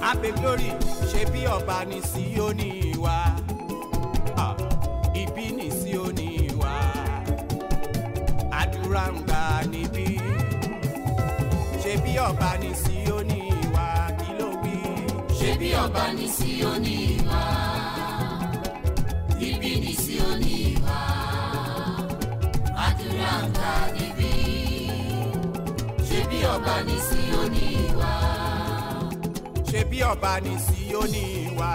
abe glory ṣe bí ọba ní Síónì wa Ah, ibi ní Síónì wa àdúrà ń gbà níbí ṣe bí ọba ní Síónì wa kí ló wí. ṣé bí ọba ní Síónì wá níbí ní Síónì wá àdúrà ń gbà níbí ṣé bí ọba ní Síónì wá ṣe bí ọba ní Síónì wa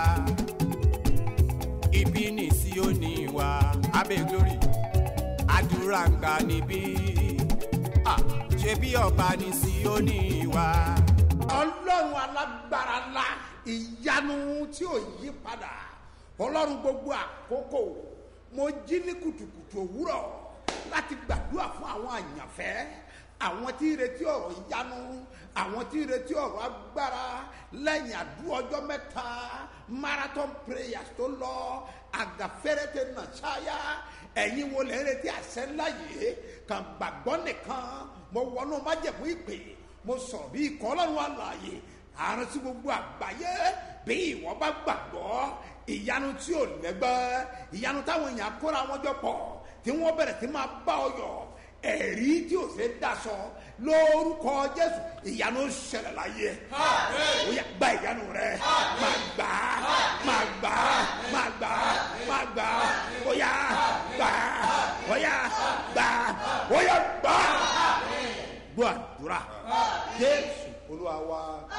ibi ní Síónì wa abe glory àdúrà ń gbà níbí Ah, ṣe bí ọba ní Síónì wa. ọlọ́run alágbára ńlá ìyanu tí ò yí padà ọlọ́run gbogbo àkókò mo jí ní kùtùkùtù òwúrọ̀ láti gbàdúrà fún àwọn àyànfẹ́ àwọn tí ń retí ọ̀rọ̀ ìyanu àwọn tí ń retí ọ̀rọ̀ agbára lẹ́yìn àdúrà ọjọ́ mẹ́ta marathon prayers tó lọ àgàfẹ́rẹ́tẹ̀ nàṣáyà ẹ̀yin wo lè ń retí àṣẹ ńlá yìí kàn gbàgbọ́ nìkan mo wọnú májẹ̀mú ìpè mo sọ̀rọ̀ bí ikọ̀ ọlọ́run àlàyé àrùn sí gbogbo àgbáyé bí ìwọ bá gbàgbọ́ ìyanu tí ò lẹ́gbẹ́ ìyanu táwọn èèyàn kóra wọn jọ pọ̀ tí wọ́n bẹ̀rẹ̀ sí máa bá ọ yọ̀ ẹ̀rí tí ò ṣe daṣọ lórúkọ jésù ìyanu ṣẹlẹ̀ láyé ó yá gba ìyanu rẹ máa gbà á máa gbà á máa gbà á máa gbà á ó yá gbà á ó yá gbà á ó yá gbà á gbọ́ àdúrà jésù olúwa wa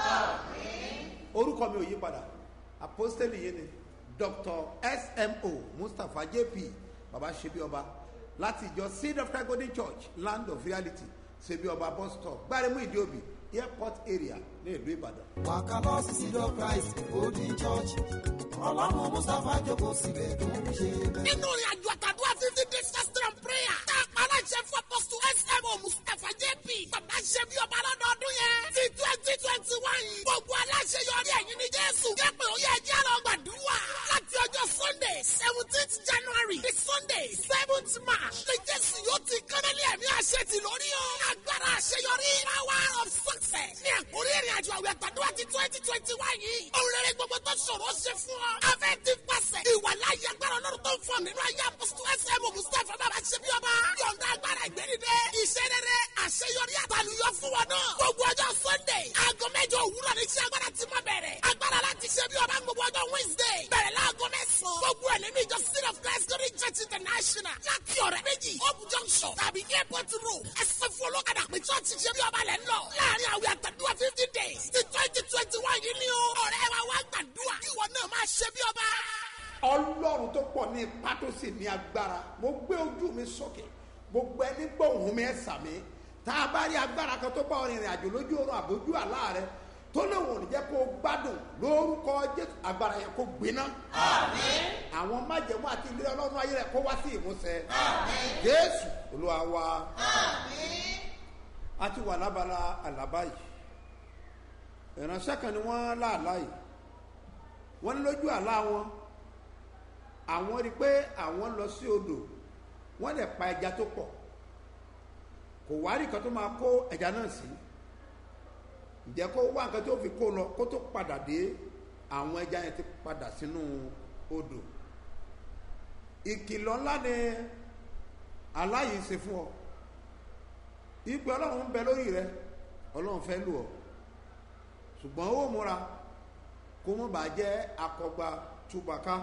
orúkọ mi ò yí padà apostoli yìí ni dr smo mustapha jp baba ṣebi ọba láti ìjọ seed of christ golden church land of reality ṣebi ọba bus stop gbáremú ìdíòbí airport area ní ìlú ìbàdàn. wàkàlọ́ seed of christ golden church ọlọ́run mustapha jókòó síbẹ̀ tó ń ṣe bẹ́ẹ̀. nínú ìrìn àjò àtàdúrà fifty days fasting and prayer tá a pa aláṣẹ fún apọ́sù smo mustapha jp bàbá ṣe bí ọba lọ́dọọdún yẹn ti twenty twenty one gbogbo aláṣẹ yọrí ẹ̀yìn ní jésù jẹ́pẹ̀ ó yẹ ẹjẹ́ lọ gbàdúrà láti ọjọ́ sunday seventeenth january di sunday seventh march ní jésù yóò ti kánálí ẹ̀mí àṣẹ ti lórí o agbára àṣeyọrí power of success ní àkórí ìrìn àjò àwẹ̀ àtàdúrà ti twenty twenty one yìí òun rere gbogbo tó ṣòro ṣe fún ọ afẹ́ ti pàṣẹ ìwà láyé agbára ọlọ́run tó ń fọ nínú ayé apọ́sítù ẹsẹ̀ mọ̀ mustapha bàbá ṣe bí ọba yọ̀ǹda agbára ìgbẹ́nidẹ́ iṣẹ́ rere àṣeyọrí àtàlùyọ fún wọn náà gbogbo ọjọ́ sunday aago mẹ́jọ òwúrọ̀ ní iṣẹ́ agbára ti máa bẹ̀rẹ̀ agbára láti ṣe bí ọba gbogbo ọjọ́ wednesday bẹ̀rẹ̀ láago mẹ́sàn-án gbogbo ẹ̀ nínú ìjọ city of christ glory church international láti ọ̀rẹ́ méjì hope junction tàbí airport road ẹsẹ̀ fún olókàdá pé church ṣe bí ọba lẹ́ ń lọ láàrin àwẹ̀ àtàdúrà fifty days ti twenty twenty one yìí ni o ọ̀rẹ́ wa wá gbàdúrà kí ìwọ náà máa ṣe bí ọba ọlọ́run tó pọ̀ ní ipá tó sì ní agbára mo gbé ojú mi sókè gbogbo ẹni gbóhùn mi ẹ̀ sàmì tá a bá rí agbára kan tó bá ọ rìnrìn àjò lójú oorun àbójú àlá rẹ tó léwu ò ní jẹ́ kó o gbádùn lórúkọ jésù agbára yẹn kó gbiná. àwọn májẹ̀mú àti ilé ọlọ́run ayé rẹ̀ kó wá sí ìmúṣẹ. jésù olúwa wa. a ti wà lábala àlábá yìí ìránṣẹ́ kan ni wọ́n láàlá yìí wọ́n ní lójú àlá wọn àwọn rí i pé àwọn lọ sí odò wọ́n lè pa ẹja tó pọ̀ kò wá rí nǹkan tó máa kó ẹja náà sí ǹjẹ́ kó wá nǹkan tó fi kó lọ kó tó padà dé àwọn ẹja yẹn ti padà sínú odò ìkìlọ̀ ńlá ni aláyìí ṣe fún ọ ìgbẹ́ ọlọ́run ń bẹ lórí rẹ ọlọ́run fẹ́ lù ọ ṣùgbọ́n ó múra kó mọ̀ bá jẹ́ akọgba túbàká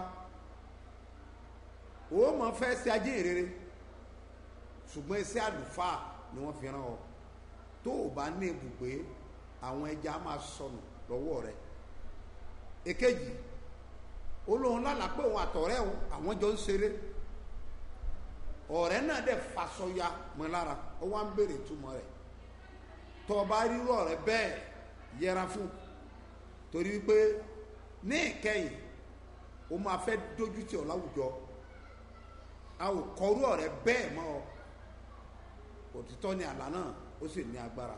ó mọ̀ fẹ́ ṣe ajé ìrere ṣùgbọ́n iṣẹ́ àlùfáà ni wọ́n fi ràn ọ́ tó o bá ní ibùgbé àwọn ẹja máa sọnù lọ́wọ́ rẹ̀ èkejì olóhùn lálàá pé òun àtọ̀rẹ́ òun àwọn jọ ń ṣeré ọ̀rẹ́ náà dẹ̀ fasọya mọ́ lára ó wá ń béèrè túmọ̀ rẹ̀ tó o bá rírú ọ̀rẹ́ bẹ́ẹ̀ yẹra fún torí wípé ní ìkẹyìn o máa fẹ́ dójú tì ọ́ láwùjọ a ò kọrú ọ̀rẹ́ bẹ́ẹ̀ mọ́ ọ òtítọ́ ni àlá náà ó sì ní agbára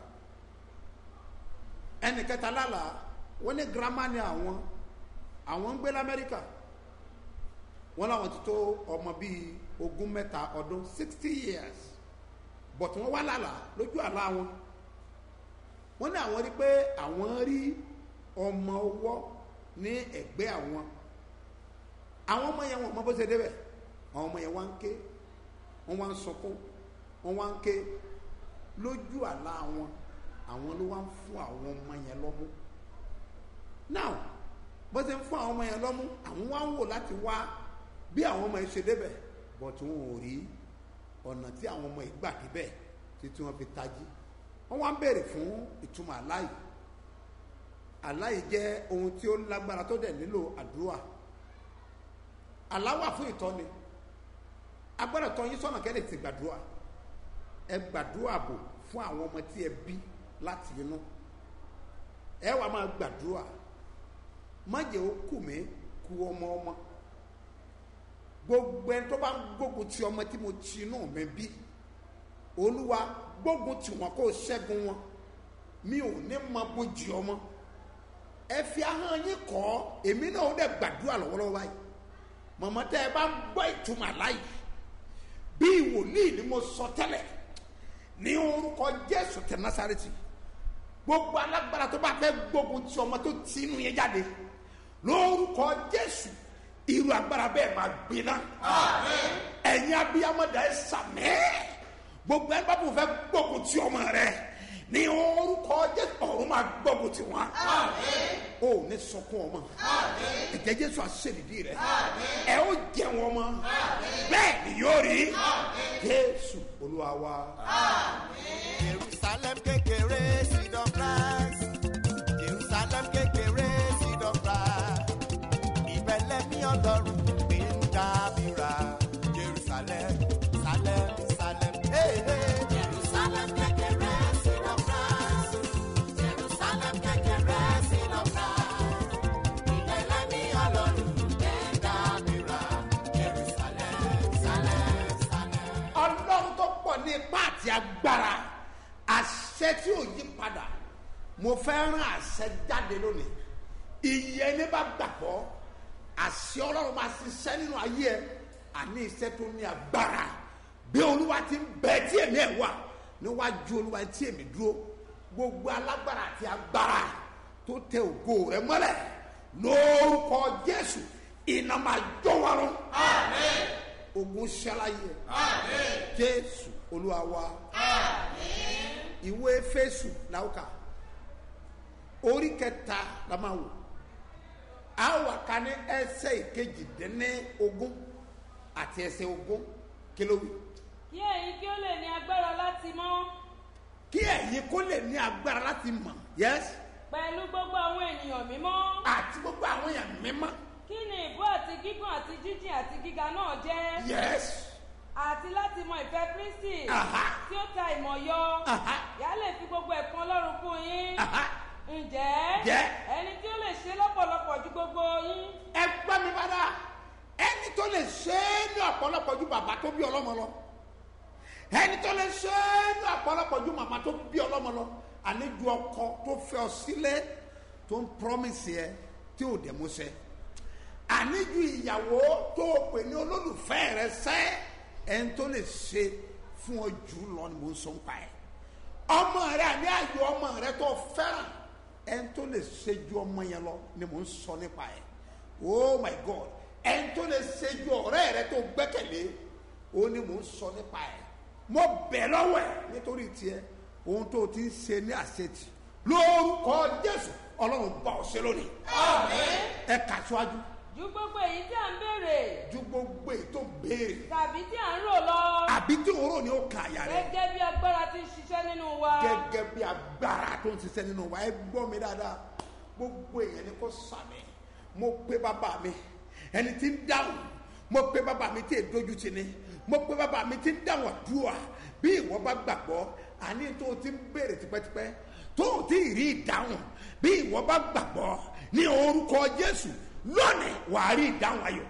ẹnì kẹta lálàá wọ́n ní girama ni àwọn àwọn ń gbé lamẹ́ríkà wọ́n láwọn ti tó ọmọ bíi ogún mẹ́ta ọdún sixty years but wọ́n wá lálàá lójú àlá wọn wọ́n ní àwọn rí pé àwọn rí ọmọ ọwọ́ ní ẹ̀gbẹ́ àwọn àwọn ọmọ yẹn wọn mọ bó ṣe débẹ̀ àwọn ọmọ yẹn wá ń ké wọ́n wá ń sọkún wọ́n wá ń ké lójú àlá wọn àwọn ló wá ń fún àwọn ọmọ yẹn lọ́mú now bó ṣe ń fún àwọn ọmọ yẹn lọ́mú àwọn wá ń wò láti wá bí àwọn ọmọ yẹn ṣe débẹ̀ but wọn ò rí ọ̀nà tí àwọn ọmọ yìí gbà débẹ̀ títí wọn fi tají wọ́n wá ń béèrè fún ìtumọ̀ àlá yìí àlá yìí jẹ́ ohun tí ó lágbára tó dẹ̀ nílò àdúrà àlá wà fún ìtọ́ni agbára tọ́ yín sọ́nà kẹ́lẹ́ ti gbàdúrà ẹ gbàdúrà bò fún àwọn ọmọ tí ẹ bí láti inú ẹ wàá máa gbàdúrà má jẹ́ ó kù mí ku ọmọ ọmọ gbogbo ẹni tó bá ń gbógun ti ọmọ tí mo ti inú mi bí olúwa gbógun tì wọ́n kó o ṣẹ́gun wọn mi ò ní mọ bójì ọmọ ẹ fi ahọ́n yín kọ́ èmi náà ó dẹ̀ gbàdúrà lọ́wọ́lọ́wọ́ báyìí mọ̀mọ́ tẹ́ ẹ bá ń gbọ́ ìtumọ̀ láyìí bí wòlíì ni mo sọ tẹ́lẹ̀ ní orúkọ jésù tẹ násàrẹ́tì gbogbo alágbára tó bá fẹ́ gbógun ti ọmọ tó ti inú yẹn jáde lórúkọ jésù irú agbára bẹ́ẹ̀ máa gbiná ẹ̀yin abiyamọ̀dá ẹ̀ sàmẹ́ gbogbo ẹ̀ bá bò fẹ́ gbógun ti ọmọ rẹ ní orúkọ jésù ọ̀run máa gbógun ti wọn o ní sọkún ọmọ ẹ̀jẹ̀ jésù àṣẹ̀dìdì rẹ ẹ ó jẹ wọn mọ bẹ́ẹ̀ ni yóò rí jésù olúwa wa. Jerusalem kékeré seed of rice. Jerusalem kékeré seed of rice. Ìbẹ̀lẹ̀ mi ọlọ́run gbé ń dábìrà. Jerusalem, Salem, Salem. Hey, hey. Jerusalem kékeré seed of rice. Jerusalem kékeré seed of rice. Ìlẹ̀lẹ̀ ní ọlọ́run gbé dábìrà. Jerusalem, Salem, Salem. ọlọ́run tó pọ̀ ní ipá àti agbára àṣẹ tí ò yí padà mo fẹ́ rán àṣẹ jáde lónìí iye ní bá gbàgbọ́ àṣẹ ọlọ́run máa ṣiṣẹ́ nínú ayé ẹ àní iṣẹ́ tó ní agbára bí olúwa ti ń bẹ tí èmi ẹ̀ wà níwájú olúwa tí èmi dúró gbogbo alágbára àti agbára tó tẹ ògo rẹ mọ́lẹ̀ lórúkọ jésù iná máa jó wọn rún ogun ṣẹláyé jésù olúwa wa ìwé fésù làwùkà orí kẹta la máa wò a wà ká ní ẹsẹ ìkejì dín ogún àti ẹsẹ ogún kílówì kí ẹ̀yin kí ó lè ní agbára láti mọ́ kí ẹ̀yin kó lè ní agbára láti mọ̀ yẹ́sì pẹ̀lú gbogbo àwọn ènìyàn mímọ́ àti gbogbo àwọn èèyàn mímọ́ kí ni ìbú àti gígùn àti jíjìn àti gíga náà jẹ́ yẹ́sì àti láti mọ ìfẹ́ kristi Aha. tí ó ta ìmọ̀ yọ Aha. yà á lè fi gbogbo ẹ̀kún ọlọ́run kún yín Aha. ǹjẹ́ Jẹ́. ẹni tí ó lè ṣe lọ́pọ̀lọpọ̀ ju gbogbo yín ẹ gbọ́ mi padà ẹni tó lè ṣe é ní ọ̀pọ̀lọpọ̀ ju bàbá tó bí ọlọ́mọ lọ ẹni tó lè ṣe é ní ọ̀pọ̀lọpọ̀ ju màmá tó bí ọlọ́mọ lọ àlejò ọkọ tó fẹ́ ọ sílẹ̀ tó ń promise ẹ tí ò dẹ̀ mú ṣẹ àníjú ìyàwó tó o pè ní olólùfẹ́ rẹ sẹ́ ẹni tó lè ṣe fún ọ jù lọ ni mo ń sọ ń pa ẹ ọmọ rẹ àní àyò ọmọ rẹ tó fẹ́ràn ẹni tó lè ṣe ju ọmọ yẹn lọ ni mò ń sọ nípa ẹ oh my god ẹni tó lè ṣe ju ọ̀rẹ́ rẹ tó gbẹ́kẹ̀lé ó ní mò ń sọ nípa ẹ mo bẹ̀ lọ́wọ́ ẹ nítorí tiẹ̀ ohun tó o ti ń ṣe ní àṣetì lórúkọ jésù ọlọ́run bá ọ ṣe lónìí ẹ kà síwájú ju gbogbo èyí tí à ń béèrè ju gbogbo èyí tó ń béèrè tàbí tí à ń rò lọ àbí tí òórùn ni ó kà àyà rẹ gẹ́gẹ́ bí agbára ti ń ṣiṣẹ́ nínú wa gẹ́gẹ́ bí agbára tó ń ṣiṣẹ́ nínú wa ẹ gbọ́ mi dáadáa gbogbo èèyàn ni kò sàmì mo pé bàbá mi ẹni tí ń dáhùn mo pé bàbá mi tí èdójú ti ni mo pé bàbá mi tí ń dáhùn àdúrà bí ìwọ bá gbàgbọ́ àní tó o ti ń béèrè tipẹ́tipẹ́ tó o ti rí ìdáhùn bí ìwọ bá gbàgbọ́ ní orúkọ jésù lónìí wàá rí ìdáhùn ayọ̀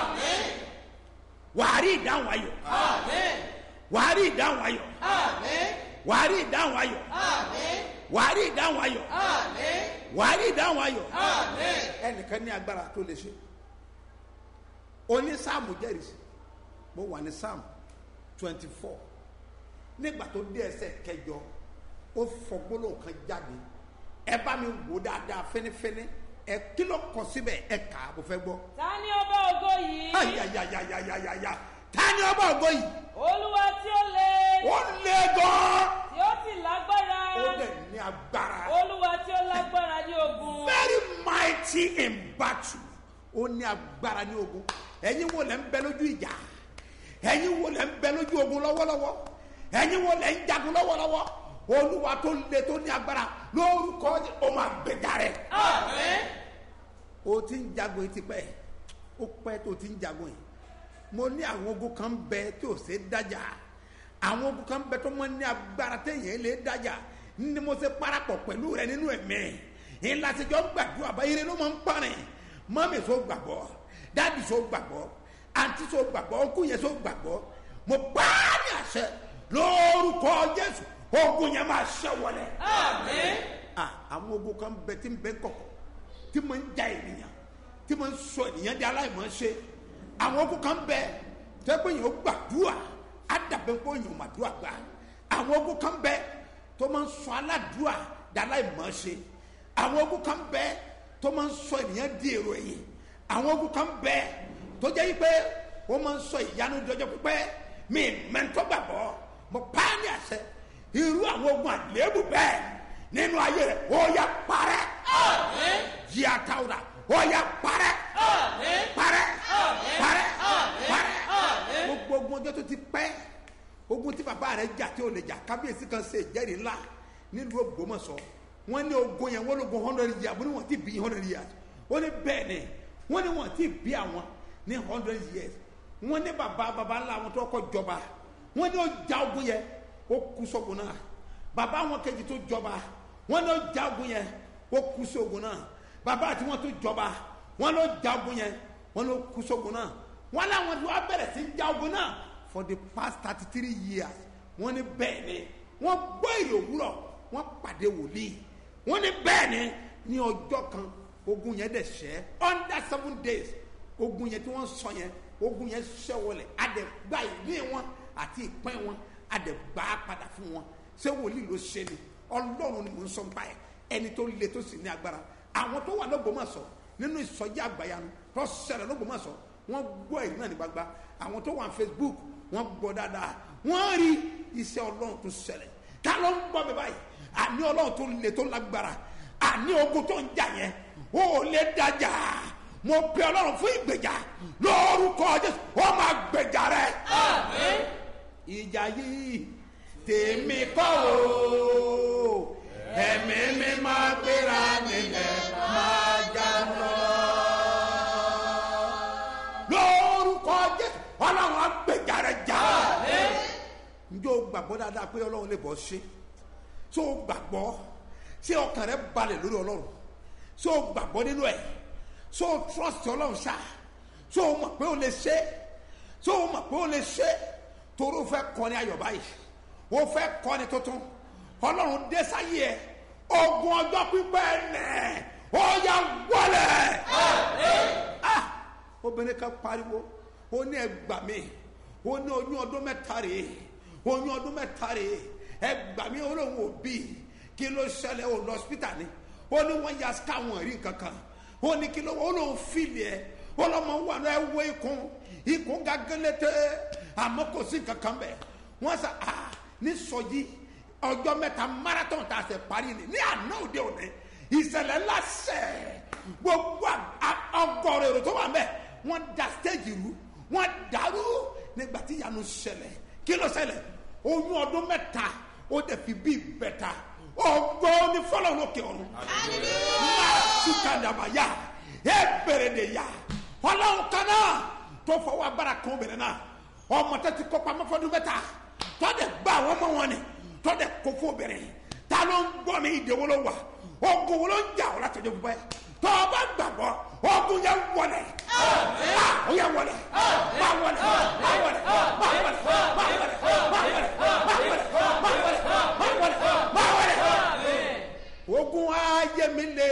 wàá rí ìdáhùn ayọ̀ wàá rí ìdáhùn ayọ̀ wàá rí ìdáhùn ayọ̀ wàá rí ìdáhùn ayọ̀ wàá rí ìdáhùn ayọ̀ ẹnìkan ní agbára tó lè ṣe oní sáàmù jẹ́rìsì mo wà ní sáàmù twenty four nígbà tó dé ẹsẹ̀ kẹjọ ó fọ gbólóhùn kan jáde ẹ bá mi wò dáadáa fínífíní ẹ kí ló kọ síbẹ̀ ẹ kà á mo fẹ́ gbọ́. ta ni ọba ògo yìí ayayayayayaya ta ni ọba ògo yìí olúwa tí ó le ó lé gan tí ó sì lágbára ó lè ní agbára olúwa tí ó lágbára ní ogun very mighty in battle ó ní agbára ní ogun ẹ̀yin wo lẹ́ ń bẹ lójú ìjà ẹ̀yin wo lẹ́ ń bẹ lójú ogun lọ́wọ́lọ́wọ́ ẹ̀yin wo lẹ́ ń jagun lọ́wọ́lọ́wọ́ olúwa tó le tó ní agbára lórúkọ ó máa gbèjà rẹ̀ o ti ń jagun yìí tipẹ́ ó pẹ́ tó ti ń jagun yìí mo ní àwọn ogun kan bẹ tí ò ṣe dájà àwọn ogun kan bẹ tó mọ ní agbára téèyàn lè dájà ní mo ṣe parapọ̀ pẹ̀lú rẹ nínú ẹ̀mí ìlàsíjọ́ gbàdúrà báyìí ló máa ń parin mọ́mí so gbàgbọ́ dáàdì so gbàgbọ́ àǹtí so gbàgbọ́ ọkùnrin yẹn so gbàgbọ́ mo bá ní àṣẹ lórúkọ jésù ogun yẹn máa ṣẹ wọlé. Ah, àwọn ogun kan bẹ tí ń bẹ kọ̀kọ̀ tí mo ń ja ènìyàn tí mo ń sọ ènìyàn di aláìmọ̀ ṣe àwọn ogun kan bẹ tẹ́ pé yẹn ó gbàdúrà á dàbẹ́ pé yẹn ò mà dúrà gbà àwọn ogun kan bẹ tó máa ń sọ aládùúà di aláìmọ̀ ṣe àwọn ogun kan bẹ tó máa ń sọ ènìyàn di èrò ẹ̀yìn àwọn ogun kan bẹ tó jẹ́ yí pé wọ́n máa ń sọ ìyanu jọjọ pípẹ́ mi mẹ́ntọ́ gbàgbọ́ mo pa á ní àṣẹ irú àwọn ogun àléébù bẹ́ẹ̀ nínú ayé rẹ̀ ó yá parẹ́ yíya táwùrà ó yá parẹ́ parẹ́ parẹ́ parẹ́ gbogbo ogun ọjọ́ tó ti pẹ́ ogun tí bàbá rẹ̀ jà tí ò lè jà kábíyèsí kan ṣe ìjẹ́rìí ńlá nílùú ògbómọ̀ṣọ́ wọ́n ní ogun yẹn wọ́n lógun hundred years wọ́n ní wọ́n ti bí hundred years wọ́n ní bẹ́ẹ̀ ni wọ́n ní wọ́n ti bí àwọn ní hundred years wọ́n ní bàbá bàbá ńlá àwọn tó kọ́ jọba wọ́n ní ó ja ogun yẹn ó kú sógun náà bàbá àwọn kejì tó jọba wọ́n ní ó ja ogun yẹn ó kú sógun náà bàbá àti wọn tó jọba wọ́n ló ja ogun yẹn wọ́n ló kú sógun náà wọ́n láwọn tí wọ́n bẹ̀rẹ̀ sí ja ogun náà for the past thirty three years wọ́n ní bẹ́ẹ̀ ni wọ́n gbọ́ èrè òwúrọ̀ wọ́n pàdé wòlíì wọ́n ní bẹ́ẹ̀ ni ní ọjọ́ kan ogun yẹn dẹ̀ ṣẹ́ under seven days ogun yẹn tí wọ́n sọ yẹn ogun yẹn ṣẹ́ wọlé adẹ̀ gba ìní wọn àti ìpín wọn adẹ̀ gbà á padà fún wọn ṣé wòlíì ló ṣe ni ọlọ́run ni mò ń sọ ń báyìí ẹni tó le tó sì ní agbára àwọn tó wà lọ́gbọ̀mọ̀sọ̀ nínú ìsọjí àgbàyanu tó ṣẹlẹ̀ lọ́gbọ̀mọ̀sọ̀ wọ́n gbọ́ èyí náà ní gbagba àwọn tó wà ní facebook wọ́n gbọ́ dáadáa wọ́n rí iṣẹ́ ọlọ́run tó ṣẹlẹ̀ ta ló ń gbọ́ mi báyìí àní ọlọ́run tó le tó lágbára àní ogun tó ń jà yẹn ó lè dájà mo pe ọlọ́run fún ìgbèjà lórúkọ jésù ó máa gbèjà rẹ. ìjà yìí tèmi kọ́ o ẹ̀mí mi máa gbéra nílẹ̀ máa já lọ. lórúkọ jésù ọlọ́run á gbèjà rẹ jà. njẹ́ o gbàgbọ́ dáadáa pé ọlọ́run lè bọ́ ṣe ṣé o gbàgbọ́ ṣé ọkàn rẹ balẹ̀ lórí ọlọ́run ṣé o gbàgbọ́ nínú ẹ̀ ṣé o trust ọlọ́run ṣá ṣé o mọ̀ pé o lè ṣe ṣé o mọ̀ pé o lè ṣe torí o fẹ́ kọ́ni ayọ̀ báyìí o fẹ́ kọ́ni tuntun ọlọ́run dé sáyé ẹ ogun ọjọ́ pípẹ́ nẹ̀ ó yà wọlé. Ah! obìnrin kan pariwo ó ní ẹgbà mi ó ní oyún ọdún mẹ́ta rèé oyún ọdún mẹ́ta rèé ẹgbà mi ó lóun ò bí kí ló ṣẹlẹ̀ ó lọ hospital ni ó ní wọ́n ya káwọn rí nǹkan kan ó ní kí ló ó lóun fìlì ẹ ó lọ́mọ wà ní ẹwọ́ ikùn ikùn gàgẹ́lẹ́tẹ́ àmọ́ kò sí nǹkan kan bẹ̀ wọ́n sọ ah ní sọjí ọjọ́ mẹ́ta marathon tá a ṣe parí ni ní àná òde òní ìṣẹ̀lẹ̀ ńlá ṣẹ̀ gbogbo ọgọ́rọ̀ èrò tó wà mẹ́ wọ́n da stage rú wọ́n dàrú nígbà tí ìyanu ṣẹlẹ̀ kí ló ṣẹlẹ̀ oyún ọdún mẹ́ta ó dẹ̀ fi bí bẹ̀ta ọgbọ́n ní fọlọ́ lókè ọ̀run máa sùkàdàbà yá ẹ bẹ̀rẹ̀ de yá ọlọ́run kan náà tó fọwọ́ agbára kan obìnrin náà ọmọ tó ti kọ́ pamọ́ fọdún mẹ́ta tó dẹ̀ gbá àwọn ọmọ wọn ni tó dẹ̀ kó fún obìnrin ta ló ń gbọ́ mi ìdèwọ́ ló wà ogun wo ló ń jà ọ́ látọjọ́ fún báyìí tó o bá gbàgbọ́ ogun yẹn wọlé ó yẹ wọlé má wọlé má wọlé má wọlé má wọlé má wọlé má wọlé má wọlé má wọlé má wọlé ogun ayé mi lé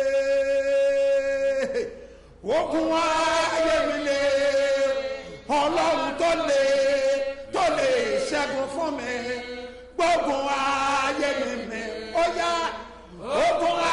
ogun ayé mi lé ọlọ́run tó lé tó lè ṣẹ́gun fún mi gbógun ayé mi mi ó yá ogun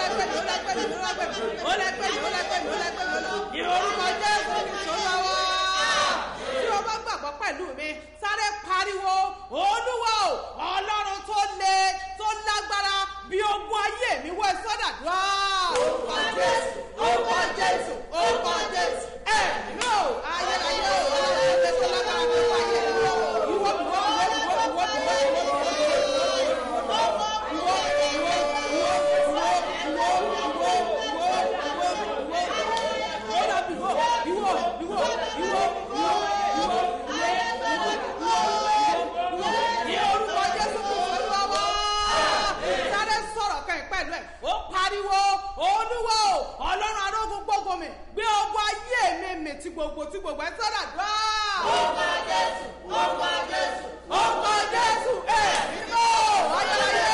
lẹ́gbẹ̀mí ó lẹ́gbẹ̀mí ó lẹ́gbẹ̀mí ó lẹ́gbẹ̀mí ó lẹ́gbẹ̀mí ó lẹ́gbẹ̀mí ní orúkọ jésù kìí tó lọ́wọ́ tí o bá gbàgbọ́ pẹ̀lú mi sáré pariwo olúwa o ọlọ́run tó le tó lágbára bí ogun ayé mi wọ sọ́dàdúrà. orúkọ jésù orúkọ jésù orúkọ jésù ẹ̀ yóò tí gbogbo ẹ sọ́dà dùá. orúkọ jésù orúkọ jésù orúkọ jésù ẹ̀ nínú ayẹyẹ.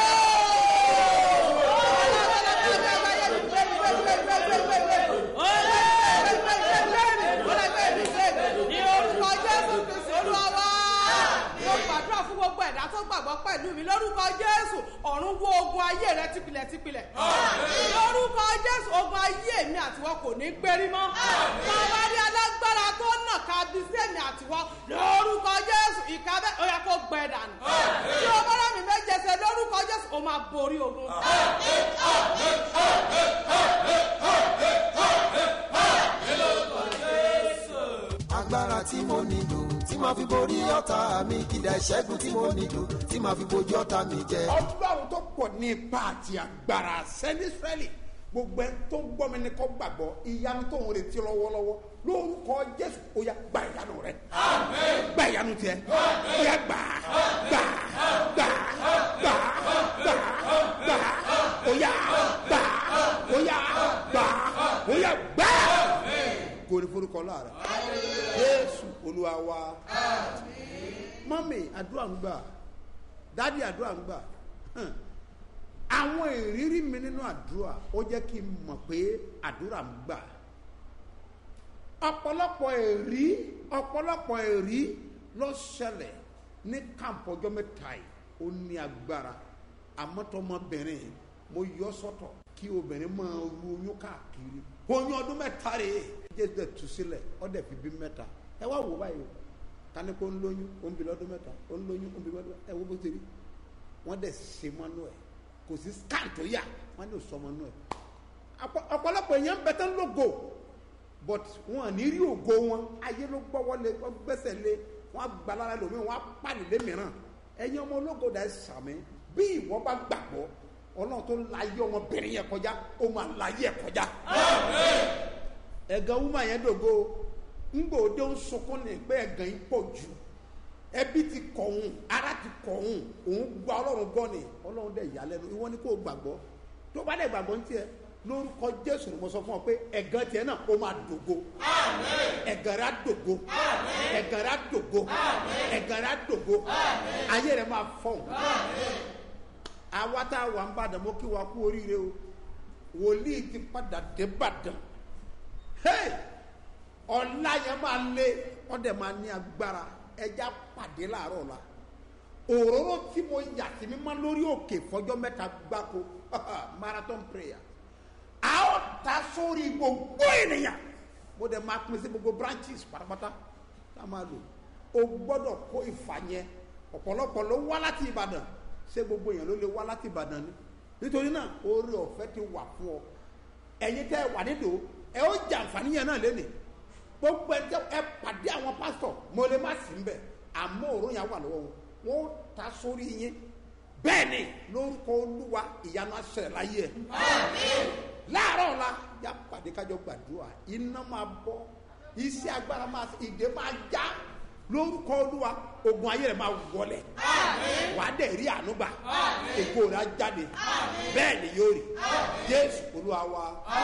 ní orúkọ jésù kristu olúwa wá. mo gbàdúrà fún gbogbo ẹ̀dá tó gbàgbọ́ pẹ̀lú mi lórúkọ jésù ọ̀run wo ogun ayé rẹ tipilẹ̀ tipilẹ̀. lórúkọ jésù ogun ayé mi àtiwọ́ kò ní gbérí mọ́. bàbá rí alágbára tó nà ká bí sẹ́mi àtiwọ́ lórúkọ jésù ìka bẹ́ẹ̀ ó yẹ kó gbẹ dànù. tí o bá rà mí méje ṣe lórúkọ jésù ó máa borí ogun. agbára tí mo nílò tí màá fi borí ọ̀tá mi ìdá ìṣẹ́gun tí mo nílò tí màá fi bojú ọ̀tá mi jẹ. ọlọ́run tó pọ̀ ní ipa àti agbára sẹ́ni israẹli gbogbo ẹni tó gbọ́ mi ni kò gbàgbọ́ ìyanu tó ń retí lọ́wọ́lọ́wọ́ lórúkọ jésù ó yá gba ìyanu rẹ gba ìyanu tiẹ ó yá gbà gbà gbà gbà gbà gbà ó yá gbà ó yá gbà ó yá gbà kórè forúkọ láàrẹ jésù olúwa wa mọ́mì àdúrà ń gbà dádì àdúrà ń gbà hàn àwọn ìrírí mi nínú àdúrà ó jẹ́ kí n mọ̀ pé àdúrà ń gbà ọ̀pọ̀lọpọ̀ èrí ọ̀pọ̀lọpọ̀ èrí ló ṣẹlẹ̀ ní kàmpọ̀ ọjọ́ mẹ́ta yìí ó ní agbára àmọ́tọ́mọbìnrin mo yọ sọ́tọ̀ kí obìnrin máa ru oyún káàkiri oyún ọdún mẹ́ta rè é jésù dẹ̀ tú sílẹ̀ ọ́ dẹ̀ fi bí mẹ́ta ẹ wá wò báyìí o tani kó ń lóyún ó ń bi lọ́dún mẹ́ta ó ń lóyún ó ń bi lọ́dún mẹ́ta ẹ wo bó ti rí wọ́n dẹ̀ ṣe mọ́nú ẹ̀ kò sí scan tó yà wọ́n ní sọ mọ́nú ẹ̀ ọ̀pọ̀lọpọ̀ èèyàn ń bẹ tán lógo but wọn à ní rí ògo wọn ayé ló gbọ́wọ́ lé wọ́n gbẹ́sẹ̀ lé wọ́n gba lára lómi wọ́n á pàdé lé mìíràn ẹ̀yin ọmọ ológo dà ẹ́ sàmì bí ìwọ bá gbàgbọ́ ọlọ́run tó láyé ọmọbìnrin yẹn kọjá ó máa láyé ẹ̀ kọjá ẹ̀gàn wúmọ̀ yẹn dògo ńgbò dé ń sunkún ní pé ẹ̀gàn yìí pọ̀ jù ẹbí ti kọ̀ òun ara ti kọ̀ òun òun gba ọlọ́run gbọ́ ni ọlọ́run dẹ̀ yà lẹ́nu ìwọ ni kò gbàgbọ́ tó bá dẹ̀ gbàgbọ́ ní tiẹ̀ lórúkọ jésù ni mo sọ fún ọ pé ẹ̀gàn tiẹ̀ náà ó máa dògo ẹ̀gàn rẹ̀ á dògo ẹ̀gàn rẹ̀ á dògo ẹ̀gàn rẹ̀ á dògo ayé rẹ̀ máa fọ̀hún àwa tá a wà ń bàdàn mo kí wa kú oríire o wòlíì ti padà dé bàdàn hey ọ̀la yẹn máa lé ọ̀dẹ̀ máa ní agbára ẹja pàdé láàárọ̀ la òróró tí mo yà sí mi máa lórí òkè fọjọ́ mẹ́ta gbáko marathon prayer a ó ta sórí gbogbo ènìyàn mo dẹ̀ máa pín sí gbogbo branches pátápátá tá a máa lò o gbọ́dọ̀ kó ìfà yẹn ọ̀pọ̀lọpọ̀ ló wá láti ìbàdàn ṣé gbogbo èèyàn ló lè wá láti ìbàdàn ni nítorí náà oore ọ̀fẹ́ ti wà fún ọ ẹ̀yin tẹ́ ẹ wà nídò ẹ ó jẹ àǹfààní yẹn náà lénìí gbogbo ẹ tẹ ẹ pàdé àwọn pásítọ̀ mo lè má sí mbẹ àmọ́ òórùn yẹn wà lọ́wọ́ wọn wọn ó ta sórí yín bẹ́ẹ̀ ni lórúkọ olúwa ìyanu aṣẹlẹ̀ láyé ẹ̀ láàárọ̀ ọ̀la yá pàdé kájọ gbàdúrà iná máa bọ́ iṣẹ́ agbára máa ìdè máa já lórúkọ olúwa ogun ayé rẹ máa wọlẹ̀ wà á dẹ̀ rí àánú gbà èkó rẹ á jáde bẹ́ẹ̀ ni yóò rí jésù olúwa wa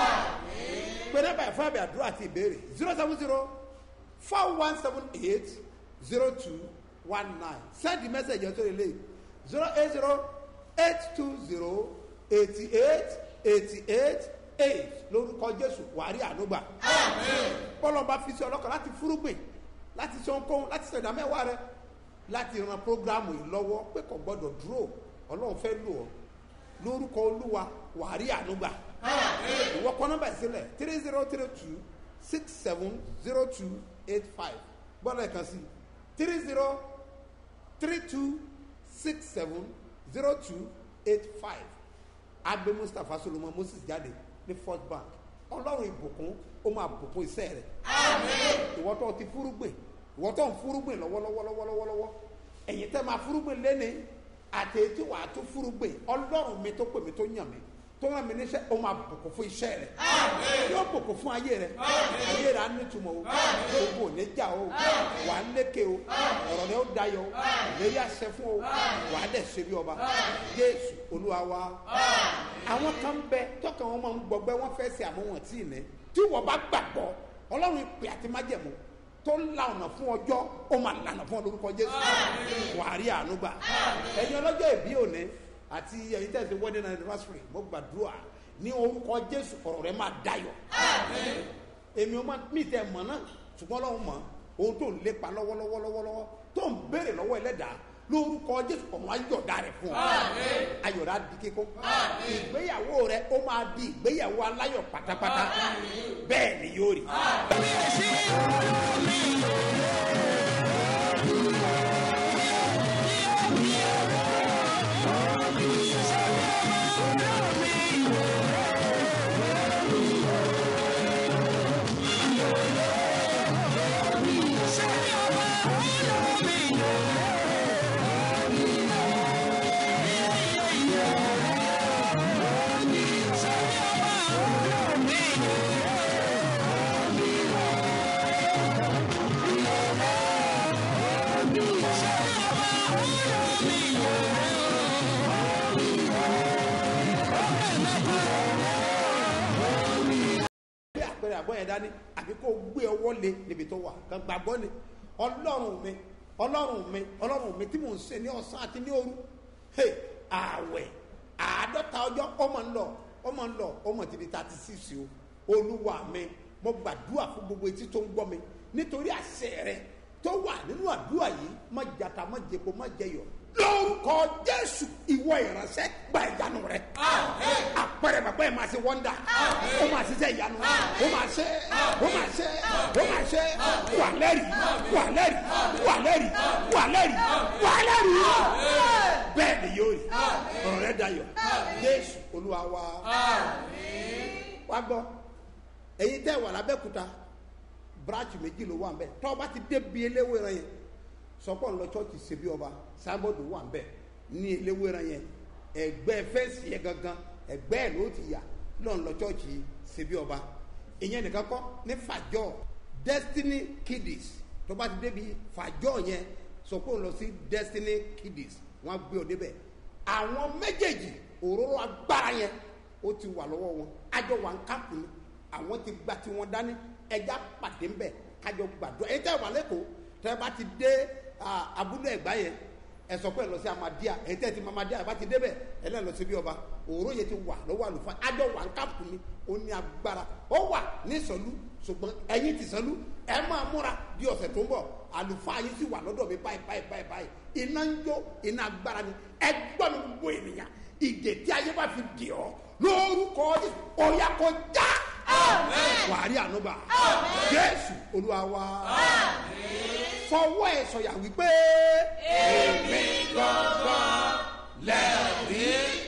pẹ̀lú ẹ̀bà ẹ̀fọ́ àbẹ̀ àdúrà àti ìbéèrè zero seven zero four one seven eight zero two one nine send the message yẹn sórí ilé zero eight zero eight two zero eighty eight eighty eight eight lórúkọ jésù wà á rí àánú gbà bọ́lọ́ba fi sí ọlọ́kàn láti fúrúgbìn láti sọ ohunkóhun láti sọ ìdámẹ́wàá rẹ láti ran programu yìí lọ́wọ́ pé kò gbọ́dọ̀ dúró ọlọ́run fẹ́ lò ọ́ lórúkọ olúwa wàá rí ànúgbà ìwọ kọ́ nọ́mbà ìsílẹ̀ three zero three two six seven zero two eight five gbọ́dọ̀ ẹ̀kan sí three zero three two six seven zero two eight five agbe mustapha solomon moses jáde ní first bank ọlọ́run ìbùkún ó máa bùkún iṣẹ́ rẹ̀ ìwọ tó ti fúrúgbìn ìwọ tó ń fúrúgbìn lọ́wọ́lọ́wọ́lọ́wọ́lọ́wọ́ ẹ̀yin tẹ́ máa fúrúgbìn lẹ́ni àti etí wàá tó fúrúgbìn ọlọ́run mi tó pè mí tó yàn mí tó ràn mí níṣẹ́ ó máa bùkún fún iṣẹ́ rẹ̀ yóò bùkún fún ayé rẹ̀ ayé rẹ̀ á nítumọ̀ o gbogbo òní jà o wà á lékè o ọ̀rọ̀ rẹ̀ ó dayọ̀ o ìlérí àṣẹ fún o wà á dẹ̀ ṣe bí ọba jésù olúwa wa àwọn kan bẹ tọkàn wọn máa ń gbọgbẹ́ wọn fẹ́ ṣe àmọ́ wọn tí ì ní tí wọ́n bá gbàgbọ́ ọlọ́run ìpè àti májẹ̀mú tó ń la ọ̀nà fún ọjọ́ ó máa lànà fún ọ lórúkọ jésù wàá rí àánú gbà ẹ̀yin ọlọ́jọ́ ìbí òní àti ẹ̀yin tẹ̀sí wedding anniversary mo gbàdúrà ní orúkọ jésù ọ̀rọ̀ rẹ máa dayọ̀ èmi ọmọ mi tẹ mọ̀ náà ṣùgbọ́n ọlọ́run mọ̀ ohun tó ń lépa lọ́wọ́lọ́wọ́ lọ́wọ́lọ́wọ́ tó ń béèrè lọ́wọ́ ẹlẹ́dàá lórúkọ jésù ọmọ ayọ̀dá rẹ fún ọ ayọ̀dá di kíkó ìgbéyàwó rẹ ó máa di ìgbéyàwó aláyọ̀ pátápátá bẹ́ẹ̀ ni yóò rí. bí àpẹẹrẹ àgbọn yẹn dání àbí kó gbé ọwọ́ lé níbi tó wà kàn gbàgbọ́ ni ọlọ́run mi ọlọ́run mi ọlọ́run mi tí mò ń ṣe ní ọ̀sán àti ní òru hey, ààwẹ̀ àádọ́ta ọjọ́ ọmọ ń lọ ọmọ ń lọ ọmọ ti di thirty six o olúwa mi mo gbàdúrà fún gbogbo etí tó ń gbọ́ mi nítorí àṣẹ rẹ tó wà nínú àdúrà yìí má jata má jẹpo má jẹyọ lórúkọ jésù ìwọ ìránṣẹ́ gba ìyanu rẹ àpẹẹrẹ bàbá yẹn máa ṣe wọ́ndà ó máa ṣiṣẹ́ ìyanu ó máa ṣe ó máa ṣe ó máa ṣe wà lẹ́rìí wà lẹ́rìí wà lẹ́rìí wà lẹ́rìí wà lẹ́rìí bẹ́ẹ̀ ni yóò rí ọ̀rọ̀ rẹ dayọ̀ jésù olúwa wa wá gbọ́ èyí tẹ́ wà lábẹ́kúta branch méjì ló wà ń bẹ̀ tọ́ ọ bá ti débi eléwéran yẹn sọpọ̀ ńlọ chọ́ọ̀chì ṣebí ọba sábọ̀dù wà ń bẹ̀ ní eléwéran yẹn ẹgbẹ́ fẹ́ǹsì yẹn gangan ẹgbẹ́ ẹ̀ ló ti yà lọ́n lọ chọ́ọ̀chì ṣebí ọba ìyẹn nìkan kọ́ ní fàjọ́ destiny kiddies tó bá ti débi fàjọ́ yẹn sọpọ̀ ńlọ sí destiny kiddies wọ́n á gbé ọ débẹ̀ àwọn méjèèjì òróró agbára yẹn ó ti wà lọ́wọ́ wọn àjọ wà ń kápù ni àwọn ti gba tiwọn dání ẹja pàdé ńbẹ kájọ gbàdúrà ẹ̀yin tẹ́ wà lẹ́kọ̀ọ́ tẹ́ bá ti dé ah, abúlé ẹ̀gbá yẹn ẹ sọ pé ẹ lọ sí amadia ẹ̀yin tẹ́ ti mọ amadia ẹ bá ti débẹ̀ ẹ lẹ́ lọ sí bí ọba òró yẹn ti wà lọ́wọ́ àlùfáà àjọ wà ń kápù ni ó ní agbára ó wà ní sọlú ṣùgbọ́n ẹ̀yin ti sọlú ẹ máa múra bí ọ̀sẹ̀ tó ń bọ̀ àlùfáà yìí sì wà lọ́dọ̀ mi báyìí báyìí báyìí báyìí iná ń jó iná agbára ni ẹ gbọ́ mi gbogbo ènìyàn ìdè tí ayé bá fi dì ọ́ lórúkọ Jésù ọ̀yà kò já wàárí ànúbà jésù olúwa wa fọwọ́ ẹ̀ sọ̀yà wípé èmi gangan lẹ́rìí